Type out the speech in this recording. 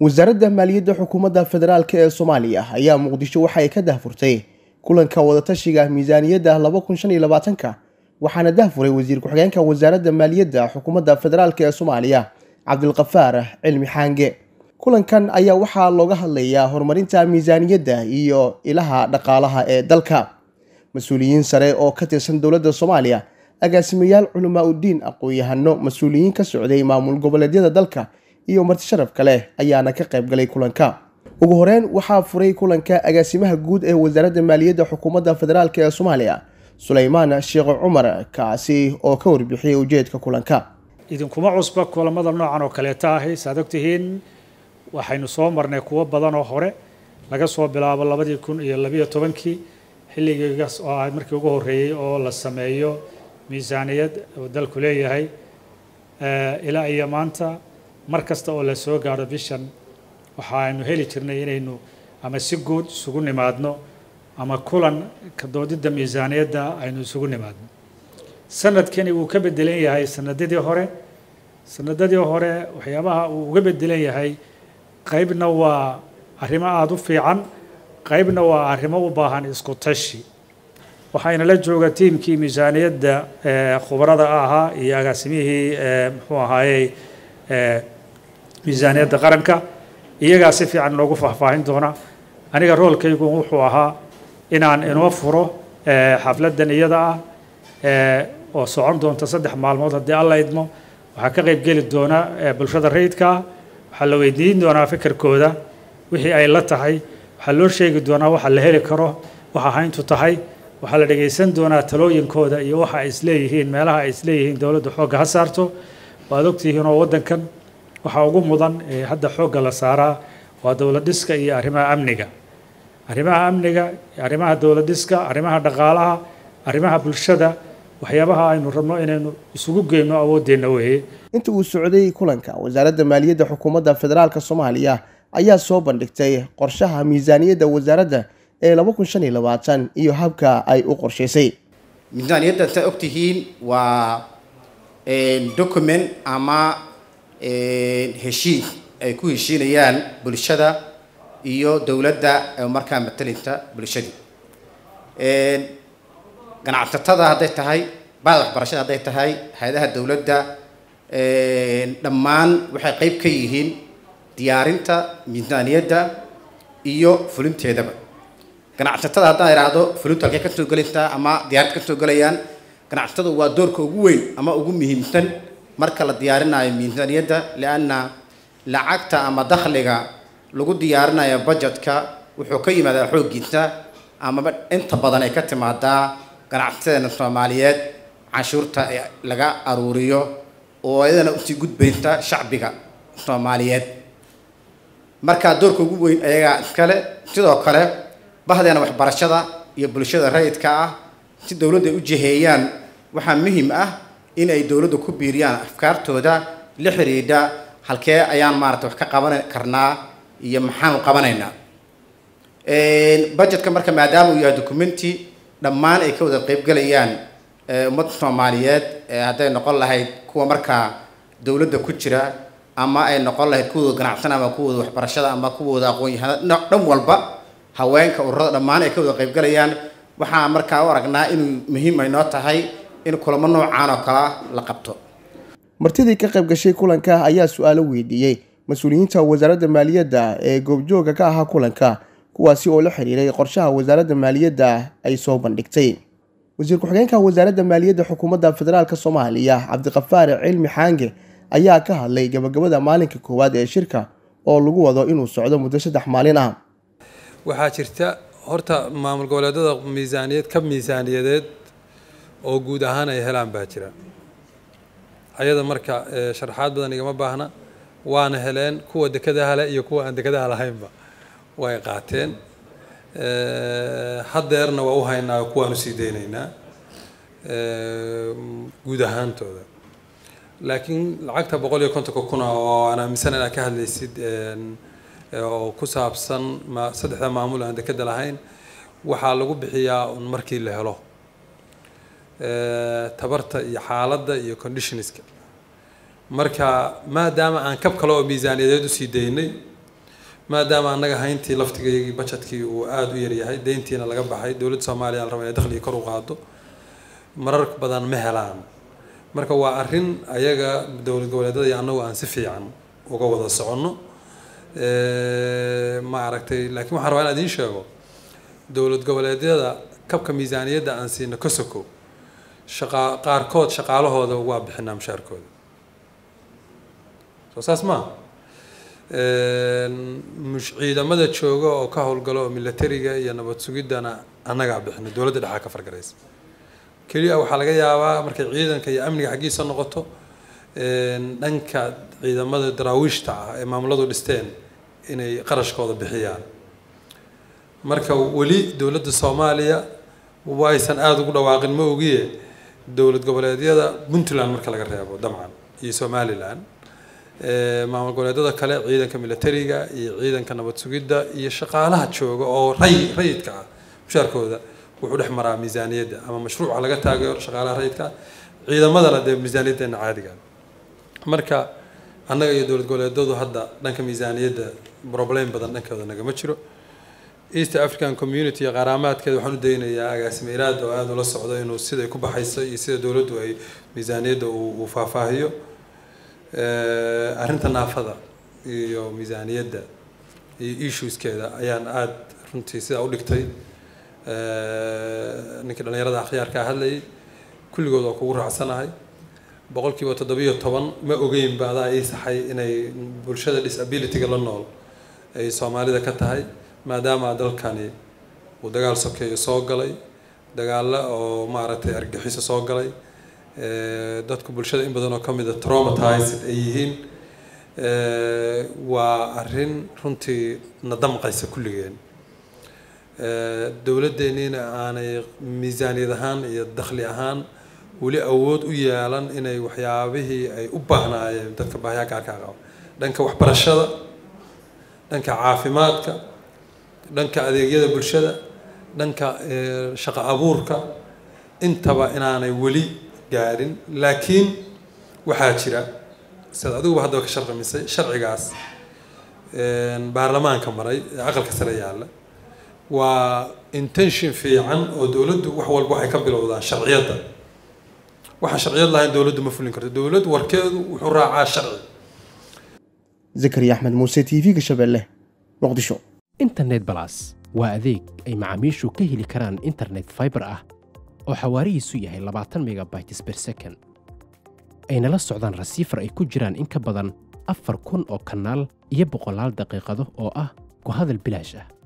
wasaaradda maaliyadda xukuumadda federaalk ee soomaaliya ayaa muqdisho waxa ay ka dahfurtay kulanka wadatashiga miisaaniyadda laba kun shan iyo labaatanka waxaana dahfuray wasiir ku-xigeenka wasaaradda maaliyadda xukuumadda federaalk ee soomaaliya cabdilkafaar cilmi xaange kulankan ayaa waxaa looga hadlayaa horumarinta miisaaniyadda iyo ilaha dhaqaalaha ee dalka mas-uuliyiin sare oo ka tirsan dowladda soomaaliya agaasimayaal culamaa uddiin aqoon-yahano mas-uuliyiin ka socday maamul goboleedyada dalka iyo marti sharaf kale ayaana ka qayb galay kulanka ugu horeyn waxaa furay kulanka agaasimaha guud ee wasaaradda maaliyadda xukuumadda federaalk ee soomaaliya suleymaan sheekh cumar kaasi oo ka warbixiyay ujeedka kulanka idinkuma cusba kulamada noocan oo kaleeta ahi saad ogtihiin waxaynu soo marnay kuwo badan oo hore laga soo bilaabo labadii kun iyo labiyo tobankii xilligiigaas oo ah markii ugu horreeyey oo la sameeyo miisaaniyad oo dalku leeyahay ilaa iyo maanta mar kasta oo la soo gaaro bishan waxaaynu heli jirnay inaynu ama si guud isugu nimaadno ama kulan ka doodidda miisaaniyadda aynu isugu nimaadno sanadkani wuu ka bedelan yahay sanadadii hore sanadadii hore waxyaabaha uu uga bedelan yahay qaybna waa arrimo aada u fiican qaybna waa arrimo u baahan isku tashi waxayna la jooga tiimkii miisaaniyadda khubarada ahaa iyo agaasimihii muxuu ahaayey miisaaniyadda qaranka iyagaa si fiican inoogu faahfaahin doona aniga roolkaygu wuxuu ahaa inaan inoo furo xafladdan iyada ah oo socon doonta saddex maalmood haddii alla idmo waxaa ka qayb geli doona bulshada rayidkaa waxaa la weydiin doonaa fikirkooda wixii ay la tahay waxaa loo sheegi doonaa waxa la heli karo waxa hayntu tahay waxaa la dhegaysan doonaa talooyinkooda iyo waxa ay isleeyihiin meelaha ay isleeyihiin dowladda xoogga ha saarto waad ogtihiin oo waddankan waxaa ugu mudan ee hadda xoogga la saaraa waa dowlad dhiska iyo arrimaha amniga arrimaha amniga arrimaha dowlad dhiska arrimaha dhaqaalaha arrimaha bulshada waxyaabaha aynu rabno inaynu isugu geyno awooddeenna weeye inta uu socday kulanka wasaaradda maaliyadda xukuumadda federaalk soomaaliya ayaa soo bandhigtay qorshaha miisaaniyadda wasaaradda ee laba kun shan iyo labaatan iyo habka ay u qorshaysay miisaaniyadda intaa ogtihiin waa document ama heshiis ay ku heshiinayaan bulshada iyo dowladda markaa matalinta bulshadii ganacsatada hadday tahay bahda waxbarashada hadday tahay hay-adaha dowladda dhammaan waxay qeyb ka yihiin diyaarinta miisaaniyadda iyo fulinteedaba ganacsatada haddaan idhaahdo fulintu halkay kasoo gelaysaa ama diyaarinta kasoo gelayaan ganacsatadu waa doorka ugu weyn ama ugu muhiimsan marka la diyaarinayo miisaaniyadda lianna lacagta ama dakhliga lagu diyaarinayo budgetka wuxuu ka yimaadaa xooggiisa amaba inta badan ay ka timaadaa ganacsateena soomaaliyeed canshuurta laga aruuriyo oo iyadana usii gudbaysa shacbiga soomaaliyeed markaa doorka ugu weyn ayagaa iskale sidoo kale bahdeena waxbarashada iyo bulshada rayidka ah si dowladda ay u jiheeyaan waxaa muhiim ah in ay dowladda ku biiriyaan afkaartooda la xidhiidha halkee ayaan maarata wax ka qaban karnaa iyo maxaanu qabanaynaa budgetka marka maadaama uu yahay documenti dhammaan ay ka wada qeybgelayaan ummadda soomaaliyeed hadday noqon lahayd kuwa markaa dowladda ku jira ama ay noqon lahayd kuwooda ganacsan ama kuwooda waxbarashada ama kuwooda aqoon-yahanada dhan walba haweenka ururada dhammaan ay ka wada qeybgelayaan waxaa markaa u aragnaa inuu muhiim ay noo tahay in kulamo noocaan oo kalea la qabto martidii ka qayb gashay kulanka ayaa su-aalo weydiiyey mas-uuliyiinta wasaaradda maaliyadda ee goobjooga ka ahaa kulanka kuwaasi oo la xiriiray qorshaha wasaaradda maaliyadda ay soo bandhigtay wasiir ku-xigeenka wasaaradda maaliyadda xukuumadda federaalk soomaaliya cabdiqafaar cilmi xaange ayaa ka hadlay gabagabada maalinka koowaad ee shirka oo lagu wado inuu socdo muddo saddex maalin ah waxaa jirta horta maamul goboleedada miisaaniyad ka miisaaniyadeed oo guud ahaan ay helaan baa jira ayada marka sharaxaad badan igama baahna waana heleen kuwa dekadaha leh iyo kuwa aan dekadaha lahaynba way qaateen haddeerna waa u haynaa kuwaan usii daynaynaa guud ahaantooda laakiin lacagta boqol iyo kontonka kuna oo aan aaminsan inaad ka hadlaysid oo ku saabsan ma saddexda maamul aan dekeda lahayn waxaa lagu bixiyaa un markii la helo tabarta iyo xaaladda iyo conditionska marka maadaama aan kab kale oo miisaaniyadeed usii daynay maadaama annaga hayntii laftigeygii bajetkii uu aada u yaryahay deyntiina laga baxay dowladda soomaaliya la raba inay dakhligii kor u qaado marar badan ma helaan marka waa arrin ayaga dowlad goboleedyada iyo annagu aan si fiican uga wada soconno ma aragtay laakiin waxaan rabaa inaan idiin sheego dowlad goboleedyada kabka miisaaniyadda aan siino kosoco shaqa qaarkood shaqaalahooda waa bixinaa mushaarkooda soo saas maaha ciidamada jooga oo ka howlgalo oo militariga iyo nabad sugiddana annagaa bixina dowladda dhexaa ka fargaraysa keliya waxaa laga yaabaa markay ciidanka iyo amniga xaggiisa noqoto dhanka ciidamada daraawiishta ah ee maamuladu dhisteen inay qarashkooda bixiyaan marka weli dowladda soomaaliya waysan aada ugu dhawaaqin ma ogiye dowlad goboleedyada puntland marka laga reebo dabcan iyo somalilan maamul goboleedyada kale ciidanka militariga iyo ciidanka nabad sugidda iyo shaqaalaha jooga oo ray rayidka ah mushaarkooda wuxuu dhex maraa miisaaniyadda ama mashruuca laga taageero shaqaalaha rayidka ciidamadana dee miisaaniyaddeena caadiga marka annaga iyo dowlad goboleedyadu hadda dhanka miisaaniyadda problem badan dhankooda nagama jiro east african community iyo qaraamaadkeeda waxaan u daynayaa agaasime iraad oo aada ula socdo inuu siday ku baxayso iyo sida dowladdu ay miisaaniyadda uu faahfaahiyo arrinta naafada iyo miisaaniyadda iyo issueskeeda ayaan aada runtii sidaa u dhigtay ninkii dhallinyarada akhyaarkaa hadlayay kulligood waa kugu raacsanahay boqolkiiba toddobiyo toban ma ogeynba adaa ii saxay inay bulshada disabilityga la nool ay soomaalida ka tahay maadaama dalkani uu dagaal sokeeyo soo galay dagaalo oo maaragtay argaxiso soo galay dadku bulshada in badan oo ka mida traumatized ay yihiin waa arrin runtii na damqaysa kulligeen dowladdeeniina aanay miisaaniyad ahaan iyo dakhli ahaan weli awood u yeelan inay waxyaabihii ay u baahnaayeen dadka baahiyaa gaarkaa qaba dhanka waxbarashada dhanka caafimaadka dhanka adeegyada bulshada dhanka shaqo abuurka intaba inaanay weli gaarin laakiin waxaa jira sidaad adiguba haddaba ka sharqamisay sharcigaas baarlamaanka maray ee aqalka sare yaalla waa intention fiican oo dowladdu wax walba waxay ka bilowdaan sharciyadda waxaan sharciyad lahayn dowladdu ma fulin karto dowlad warkeedu wuxuu raacaa sharci zakariya axmed muuse t v-ga shabeelle muqdisho internet balas waa adeeg ay macaamiishu ka heli karaan internet fiber ah oo xawaarihiisu yahay labaatan megabytes per second ayna la socdaan rasiifar ay ku jiraan in ka badan afar kun oo kanaal iyo boqolaal daqiiqado oo ah ku hadal bilaash ah